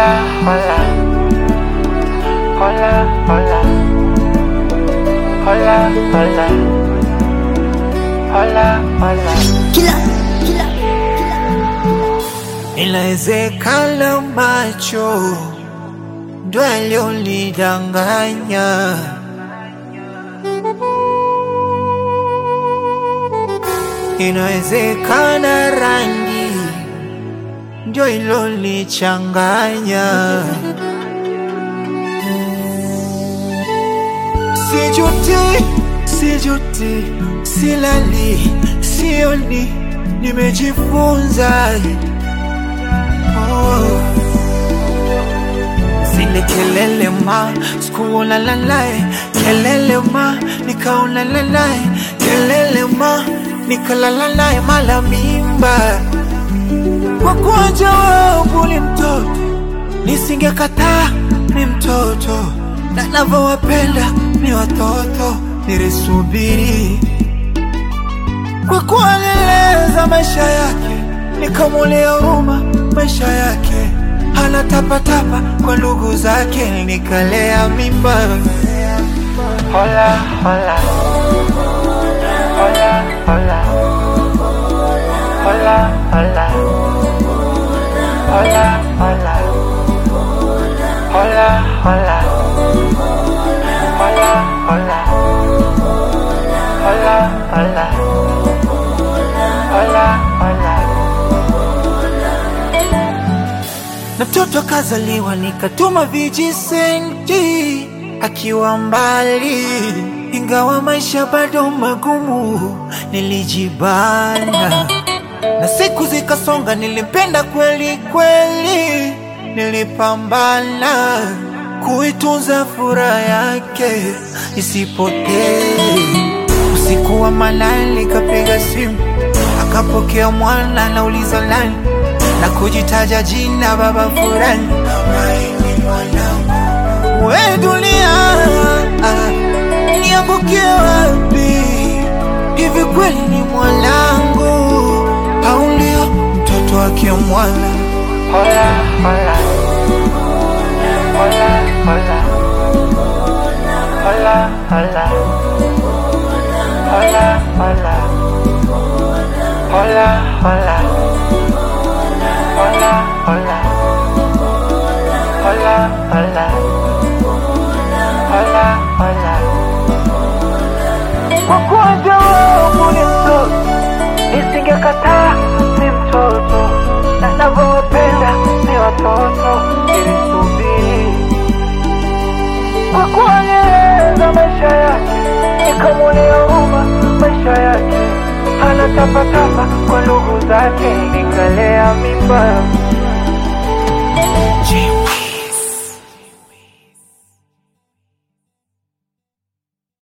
Hola, hola. Hola, hola. Hola, hola. Hola, hola. Inawezekana macho ndo yaliyonidanganya, inawezekana rangi ndio ilonichanganya. Sijuti, sijuti, silali, sioni, nimejifunza oh. Zile kelele ma, sikuona lalae, kelele ma, nikaona lalae, kelele ma, nikalala naye mala mimba kwa kuonja wangu ni mtoto, nisingekataa ni mtoto, na navyowapenda ni watoto, nilisubiri kwa kuwaleleza maisha yake, nikamulia huruma maisha yake, anatapatapa kwa ndugu zake, nikalea mimba. Hola, hola. Hola, hola. Hola, hola. Hola, hola. Hola, hola. Hola, hola. Hola, hola. Hola, hola. Na mtoto akazaliwa nikatuma vijisenti akiwa mbali, ingawa maisha bado magumu, nilijibana na siku zikasonga, nilimpenda kweli kweli, nilipambana kuitunza furaha yake isipotee. Usiku wa manane nikapiga simu, akapokea mwana, nauliza nani, na kujitaja jina baba fulani, maini mwanangu, we dunia, ah, niangukie wapi? Hivi kweli ni mwanangu au ndio mtoto wake mwana? Hola, hola. Hola, hola. Hola, hola. Hola, hola. Hola, hola. Hola, hola. Hola, hola. Hola, hola. Kwa kuwa jawabu ni mtoto, nisingekataa ni mtoto, na navyowapenda ni watoto, nilisubiri kwa kuonyesha maisha yake, nikamulia huruma maisha yake, anatapatapa kwa ndugu zake, nikalea mimba